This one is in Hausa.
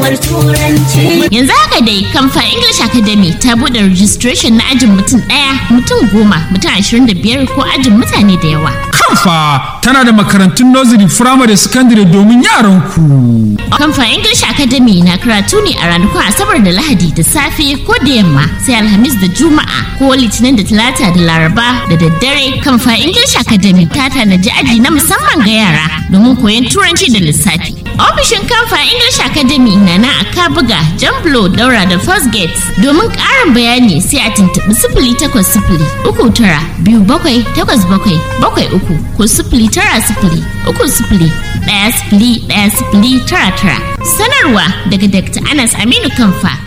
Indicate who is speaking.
Speaker 1: koyarwar turanci.
Speaker 2: Yanzu haka dai Kamfa English Academy ta buɗe registration na ajin mutum ɗaya, mutum goma, mutum ashirin da biyar ko ajin mutane da yawa.
Speaker 3: Kamfa tana da makarantun nursery, firamare, secondary domin yaran ku.
Speaker 2: Kamfa English Academy na karatu ne a ranakun Asabar da Lahadi da safe ko da yamma sai Alhamis da Juma'a ko Litinin da Talata da Laraba da daddare. Kamfa English Academy ta tanaji aji na musamman ga yara domin koyon Turanci da lissafi. Ofishin Kamfa English Academy na na a Kabuga, Jamblo, Daura da First Gate. Domin ƙarin bayani sai a tuntuɓi sifili takwas sifili uku tara biyu bakwai takwas bakwai bakwai uku ko sifili tara sifili uku sifili ɗaya sifili ɗaya sifili tara tara. Sanarwa daga Dr. Anas Aminu Kamfa